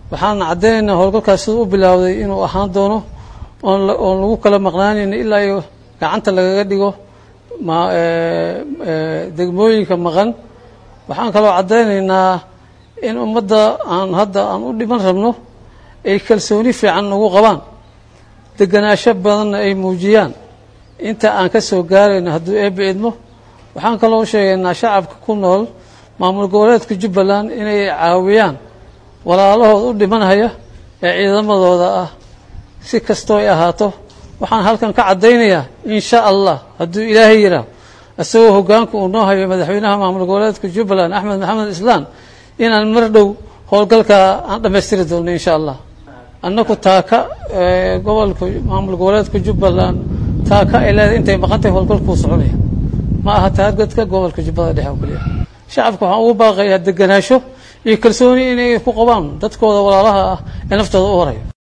waxaana caddaynaynaa howlgalkaas siduu u bilaawday inuu ahaan doono oon oon lagu kala maqnaanayna ilaa iyo gacanta lagaga dhigo ma degmooyinka maqan waxaan kaloo caddaynaynaa in ummadda aan hadda aan u dhiman rabno ay kalsooni fiican nagu qabaan degenaansho badanna ay muujiyaan inta aan ka soo gaarayno hadduu eebbi idmo waxaan kaloo sheegaynaa shacabka ku nool maamul goboleedka jubbaland inay caawiyaan walaalahood u dhimanhaya ee ciidamadooda ah si kastoo ay ahaato waxaan halkan ka caddaynayaa in sha allah hadduu ilaahay yidhaah isagoo hoggaanka uu noo hayo madaxweynaha maamul goboleedka jubbaland axmed maxamed islaan inaan mar dhow howlgalkaa aan dhammaystiri doonno insha allah annaku taaka gobolka maamul goboleedka jubbaland taaka ay leedahay intay maqantahay howlgalkuu soconaya ma aha taargetka gobolka jubbada dhexe oo keliya shacabka waxaan ugu baaqayaa degenaansho iyo kalsooni inay ku qabaan dadkooda walaalaha ah ee naftooda u horaya